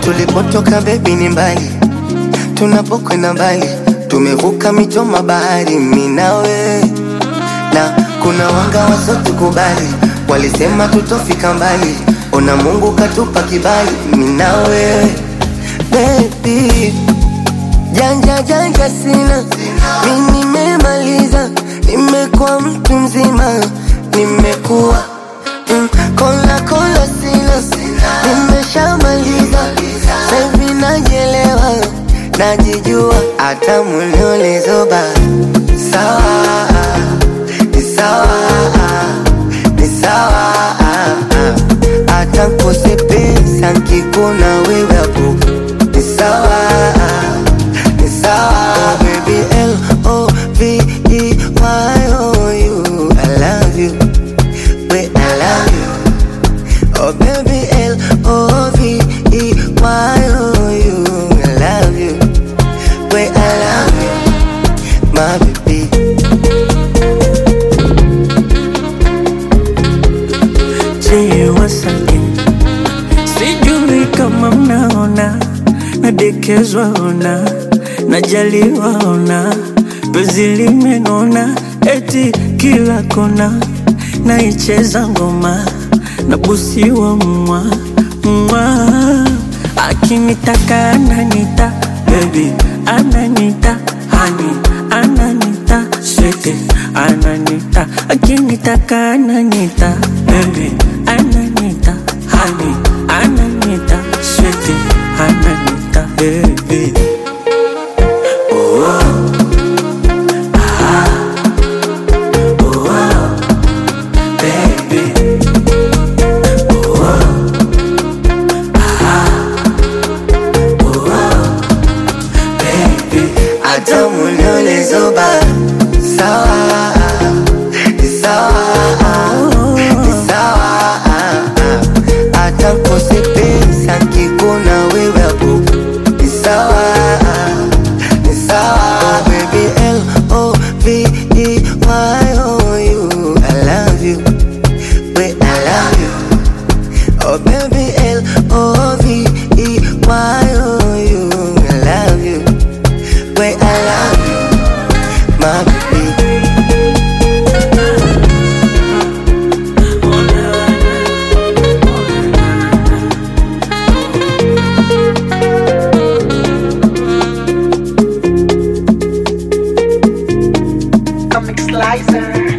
Tulipotoka bebi ni mbali, tunapokwenda mbali, tumevuka mito bahari, mimi nawe na kuna wanga wasotukubali, walisema tutofika mbali, ona Mungu katupa kibali, mimi nawe baby Janja janja sina, mi nimemaliza, nimekuwa mtu mzima, nimekuwa mm, kola kola sina, nimeshamaliza, saivi najielewa, najijua, hata muliolezoba sawa, ni sawa, ni sawa, hata nkose pesa nkikuna wewe hapo ni sawa ni sawa baby L O V E Y O U I love you wait I love you oh baby L O V E Y O U I love you wait I love you my baby Je, wasake sijui kama mnaona nadekezwa ona najaliwa ona penzi limenona eti kila kona naicheza ngoma nabusiwa mwa mwa akinitaka ananita bebi ananita hani ananita swete ananita akinitaka ananita bebi ananita hani ananita swete ananita bebi baby hata muliolezoba sawa ni sawa ni sawa hata nkose pesa nkikuna wewe hapo ni sawa ni sawa baby L O V E Y O U I love you wait I love you oh baby L O V E Y O U I love you wait I love you my baby Comic Slicer.